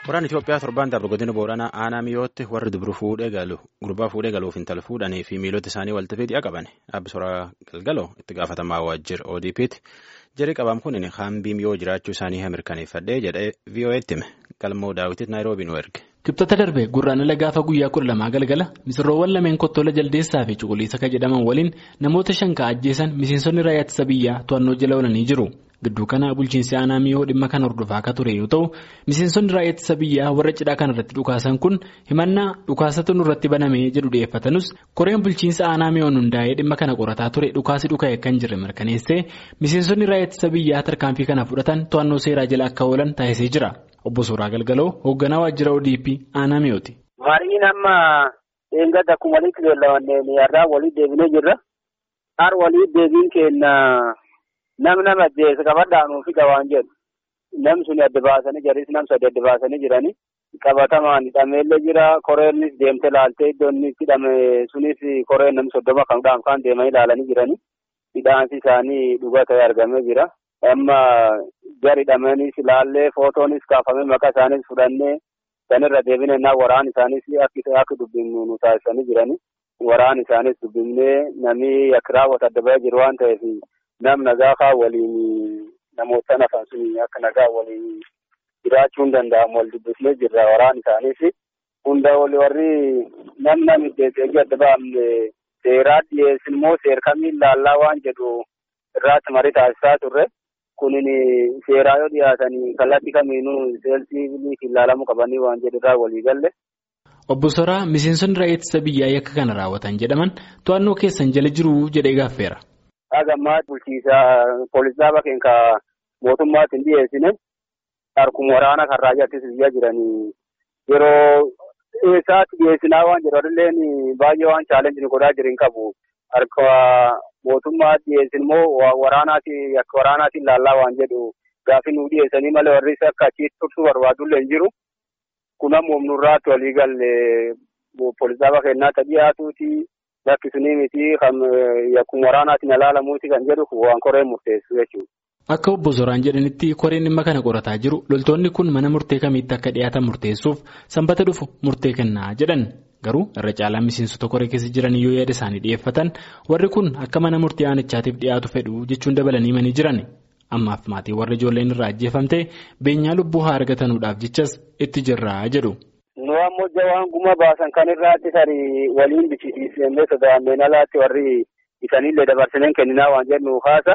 Waraan Itoophiyaa torbaan darbe godina Booranaa aanaa mi'ootti warri dubru fuudhee galu gurbaa fuudhee galuuf intala fuudhanii fi miilota isaanii walitti fidii qaban dhaabbi soraa galgaloo itti gaafatamaa waajjira ODP'tti jedhee qabaam kun haambii mi'oo jiraachuu isaanii mirkaneeffadhee jedhee VOA'tti hime galmoo daawwititti naayiroobii nu erge. Kibxata darbe gurraandhala gaafa guyyaa kudha lamaa galgala misirroowwan lameen kottola jaldeessaa fi cuquliisa kan jedhaman waliin namoota shan ka ajjeesan miseensonni raayyaa ittisa biyyaa to'annoo jala oolanii jiru. Gidduu kana bulchiinsi aanaa mi'oo dhimma kana hordofaa akka ture yoo ta'u miseensonni raayyaa ittisa biyyaa warra cidhaa kana irratti dhukaasan kun himannaa dhukaasatu nurratti banamee jedhu dhiyeeffatanus koreen bulchiinsa aanaa mi'oon hundaa'ee dhimma kana qorataa ture dhukaasi dhuka'e kan jirre mirkaneessee miseensonni raayyaa ittisa biyyaa tarkaanfii kana fudhatan to'annoo seeraa jala akka oolan taasisee jira. Obbo Suuraa Galgaloo hoogganaa waajjira ODP aanaa mi'ooti. Mariin amma eeggadda akkuma walitti beellamanneen yarraa walii deebinee jirra. Har walii deebiin kenna nam nama ajjeese qabadhaanuu fi qabaan jedhu. Nam suni adda baasanii jiris nam sadi adda baasanii jiranii. Qabatamaan hidhameellee jira. Koreennis deemte laaltee iddoon inni hidhame sunis koreen nam soddoma kan dhaanfaan deemanii ilaalanii jiranii. Hidhaansi isaanii dhugaa ta'e argamee jira. Amma gari hidhameenis ilaallee footoonis kaafamee maqaa isaaniis fudhannee sanirra deebinee waraan isaanis akka dubbifnu nu taasisanii jiranii. Waraan isaanis dubbifnee namni akka raawwatu adda bahee jiru waan ta'eef nam nagaa waliin namoota nafan sun akka nagaa waliin jiraachuu hin danda'amu wal dubbifnee jirra waraan isaanis. Hunda warri nam nam iddeessee adda baafne seeraa dhiyeessin immoo seer kamiin laallaa waan jedhu irraatti marii taasisaa turre. Kunin seeraa yoo dhiyaatanii kallattii kamiinuu seelsii biliitiin ilaalamuu qabanii waan jedhurraa walii galle. Obbo Soraa miseensonni raayyaa ittisa biyyaa yakka kana raawwatan jedhaman to'annoo keessan jala jiru jedhee gaaffeera. Hagammaa bulchiisaa poolisaa bakkeen ka mootummaatti hin dhiyeessine harkuma waraana kan raayyaa ittisa biyyaa jiranii yeroo eessaatti dhiyeessinaa waan jedhu illeen baay'ee waan chaalenjii godhaa jiran qabu harka. Mootummaa dhiyeessin immoo waraanaati akka waraanaatiin laallaa waan jedhu gaaffii nu dhiyeessanii malee warri akka achitti tursuu barbaadullee hin jiru. Kun ammoo nurraatti walii galle poolisaa bakka kennaatti dhiyaatuuti bakki sunii miti kan akkuma waraanaatiin ilaalamuuti kan jedhu waan koreen murteessu jechuudha. Akka obbo Zoraan jedhanitti koreen dhimma kana qorataa jiru loltoonni kun mana murtee kamiitti akka dhiyaatan murteessuuf sanbata dhufu murtee kennaa jedhan. Garuu irra caalaa miseensota koree keessa jiran yoo yaada isaanii dhiyeeffatan warri kun akka mana murtii aanichaatiif dhiyaatu fedhu jechuun dabalanii himanii jiran ammaaf maatii warra ijoolleen irraa ajjeefamtee beenyaa lubbuu haa argatanuudhaaf jechas itti jirraa jedhu. Nu ammoo jawaan guma baasan kan irraatti tarii waliin bichisiisnee sodaanneen alaatti warri isaaniillee dabarsineen kenninaa waan jennu haasa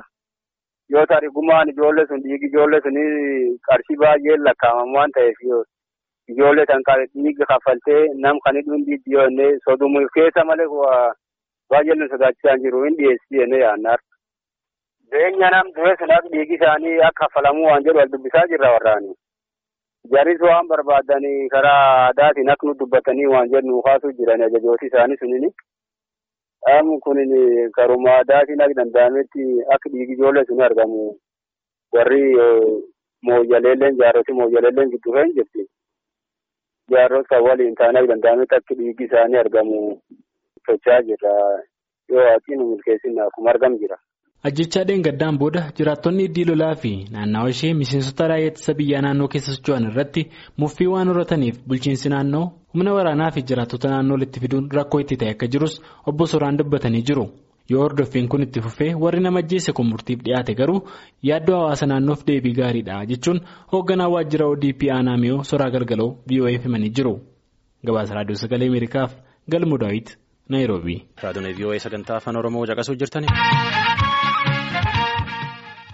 yoo tarii gumaan ijoollee sun dhiigi ijoollee sunii qarshii baay'ee lakkaa'aman waan ta'eef Ijoollee kan dhiiga kaffaltee nam kan hidhuun dhiibbaa sodumuuf keessa malee baay'ee nu sodaachisaa jiru hin dhiyeessii jennee yaadna. Beenya nam du'e sunaaf dhiigi isaanii akka kaffalamuu waan jedhu wal dubbisaa jirra warraani. Jaris waan barbaadanii karaa aadaatiin akka nu dubbatanii waan jedhu kaasuu jiran ajajooti isaanii sunini. Dhaamu kunin karuma aadaatiin akka danda'ametti akka dhiigi ijoollee sun argamu warri mooyyaleelleen jaarroti mooyyaleelleen gidduu kan jirti. Jaarros kan waliin taanee danda'ametti akka dhiigi isaanii argamu socho'aa jirra. Yoo waaqiin nu milkeessin akkuma argamu jira. Ajjechaa dheengaddaan booda jiraattonni iddii lolaa fi naannawa ishee miseensota raayyaa ittisa biyyaa naannoo keessa socho'an irratti muffii waan horataniif bulchiinsi naannoo humna waraanaa fi jiraattota naannoo walitti fiduun rakkoo itti ta'e akka jirus obbo Soraan dubbatanii jiru. Yoo hordoffiin kun itti fufee warri nama ajjeese kun murtiif dhiyaate garuu yaaddoo hawaasa naannoof deebii gaariidha jechuun hoogganaa waajjira ODP aanaa mi'oo soraa galgaloo VOA'f himanii jiru. Gabaasa raadiyoo sagalee Ameerikaaf galmoo daawit Naayiroobii. Raadiyoon VOA sagantaa afaan Oromoo caqasuu jirtani.